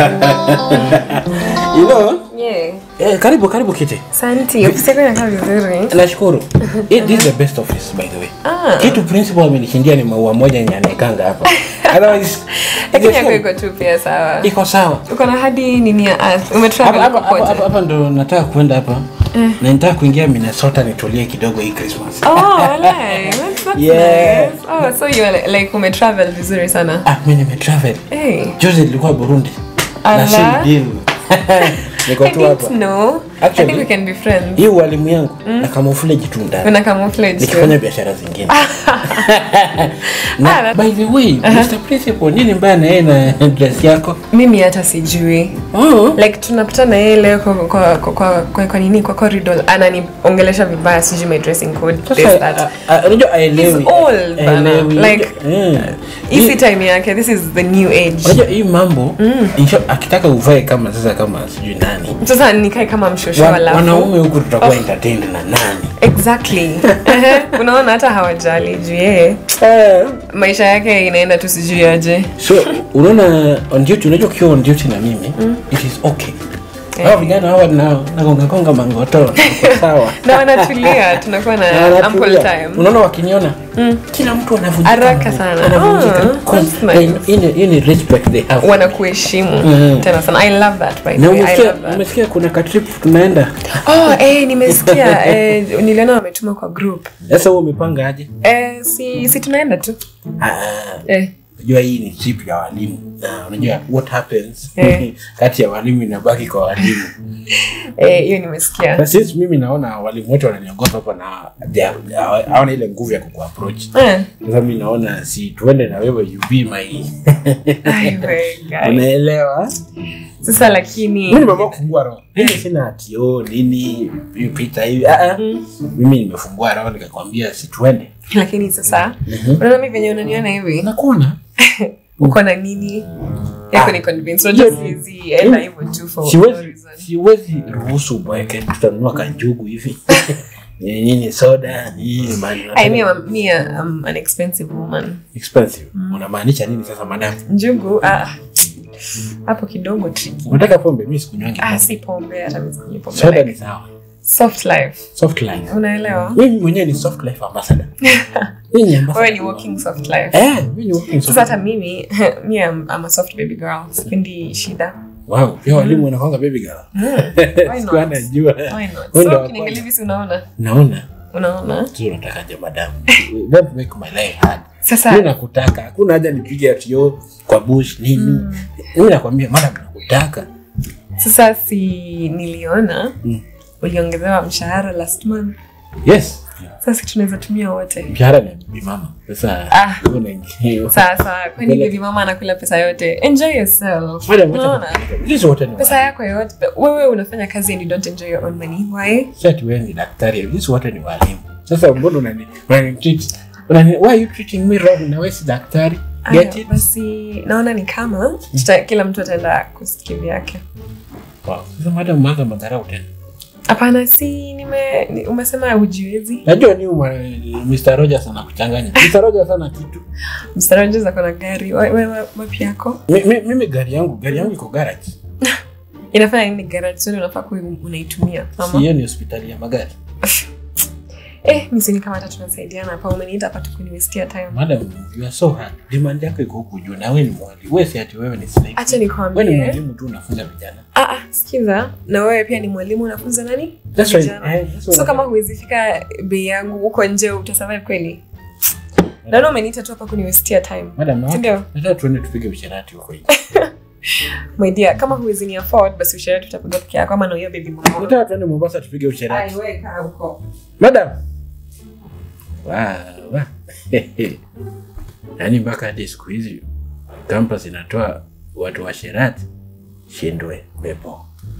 you know Yeah. eh, karibu karibu kiti Asante. Ofisi yako inakaa vizuri. nashukuru Eh, this is the best office by the way Ah. kitu principal amenishindia ni maua moja yenye anaekanga hapa otherwise Lakini yako iko tu pia sawa. iko sawa Uko na hadi nini ya earth. hapa Umetravel hapa- hapa- popote. hapa- hapa ndo nataka kuenda hapa na nitaka kuingia minnesota nitulie kidogo hii christmas Oh, walai. That's, that's Yeah. nice. Oh, so you are like umetravel vizuri sana. ah, mi nimetravel Hey. juzi nilikuwa burundi na Ala. same deal niko I tu hapa didn't know. Actually- I think we can be friends. hii ualimu yangu na camouflage tu ndani Una camouflage. nikifanya biashara zingine na Ah, by the way mr principal nini mbaya na yeye na dress yako Mimi hata sijui. oh. like tunapita na yeye leo kwa, kwa, kwa, kwa, kwa, kwa nini kwa corridor ananiongelesha vibaya sijui my dressing code this Sasa, that a- a- unajua aelewi He's old, bana. Aelewi. Like- Mm. isi time yake this is the new age unajua hii mambo in short, akitaka uvae kama sasa kama sijui nani sasa nikae kama mshosho Wa- alafu wanaume huku tutakuwa entertained na nani exactly Ehe, unaona hata hawajali juu yeye maisha yake inaenda tu sijui aje so unaona on duty unajua ukiwa on duty na mimi it is okay hao vijana hawa nao nagongagonga mangoto wako sawa na wanatulia tunakuwa na Na ample wanatulia. time unaona wakiniona kila mtu anavunjika Haraka mguu. sana. Anavunjika. Ah, Because that's nice. they- hii ni- hii ni respect they have wanakuheshimu Mm. tena sana i love that by the na way i umesikia love that umesikia kuna katrip tunaenda oh eh nimesikia eh, niliona wametuma kwa group sasa huo umepanga aje eh si si tunaenda tu Ah, eh unajua hii ni trip ya walimu na unajua what happens Eh. kati ya walimu inabaki kwa walimu eh hiyo nimesikia na since mimi naona walimu wote wananiogopa hapa na they are- hawa- hawana ile nguvu ya kukuapproach eh sasa mi naona si tuende na wewe you be my ai we guy. unaelewa sasa lakini mi nimeamua kufungua roho mimi sina atio nini pita hivi ah, ah. mimi nimefungua roho nikakwambia si tuende lakini sasa unaona mimi venye unaniona hivi nakuona uko na nini yako ni convince unajua siwezi enda hivyo tu for no siwezi reason siwezi ruhusu bweke tutanunua kanjugu hivi nini soda nini mani I mean, I'm, me, I'm an expensive woman. expensive unamaanisha nini sasa madam Njugu, ah, hapo kidogo tricky. unataka pombe mi sikunywangi Ah, pombe. si pombe, hata mimi sikunywi pombe. soda Like, ni sawa soft life. soft life Unaelewa? mimi mwenyewe ni soft life ambassador mimi ni ambassador Wewe ni walking soft life. eh mimi ni walking soft Sasa hata mimi, me I'm, I'm a soft baby girl. Sipendi shida. wow pia walimu wanakwanga baby girl Why sikuwa not? najua Why not? Wewe ndo So wa ukiniangalia hivi si unaona? naona Unaona? tu unatakaje madam don't make my life hard Sasa mi nakutaka hakuna haja nipige atio kwa bush nini mimi nakwambia madam nakutaka sasa si niliona Mm. uliongezewa mshahara last month. yes Sasa si tunaweza tumia wote. mshahara ni bimama sasa Ah. una- Sasa kwani baby mama anakula pesa yote? Enjoy yourself. Madam, wacha Unaona? nikuambie. Sisi wote ni pesa yako yote wewe unafanya kazi and you don't enjoy your own money why Si ati wewe ni daktari sisi wote ni walimu sasa mbona unani unani treat unani why are you treating me wrong na wewe si daktari get Aya, it basi naona ni kama tuta, kila mtu ataenda kusikia vyake wow sasa madam mwanza madharau tena hapana si nime ni- umesema hujiwezi najua ni uma, Mr. Rogers anakuchanganya Mr. Rogers ana kitu mstarajes ako na gari Wa- wa- wa- wapi yako Mi- mi- mimi gari yangu gari yangu iko garage inafanya nini garage sio unafaa kuwa unaitumia si mama hiyo ni hospitali ya magari eh misini kama hata tunasaidiana hapa umeniita hapa tukuniwestia time madam you are so hard demand yako iko huku juu na wewe ni mwalimu wewe si ati wewe ni slave acha wewe ni nikwambie mwalimu tu unafunza vijana ah ah sikiza na wewe pia ni mwalimu unafunza nani That's why- Vijana. eh, that's why- so kama huwezi fika bei yangu huko nje utasurvive kweli naona umeniita tu hapa kuniwestia time madam na Sindio? nataka tuende tupige usherati huko nje my dear kama huwezi ni afford basi ushauri tutapiga peke yako ama na hiyo baby mama nataka tuende Mombasa tupige usherati Ai, wewe kaa huko madam wa wa yaani mpaka hadi siku hizi campus inatoa watu wa sherati shindwe pepo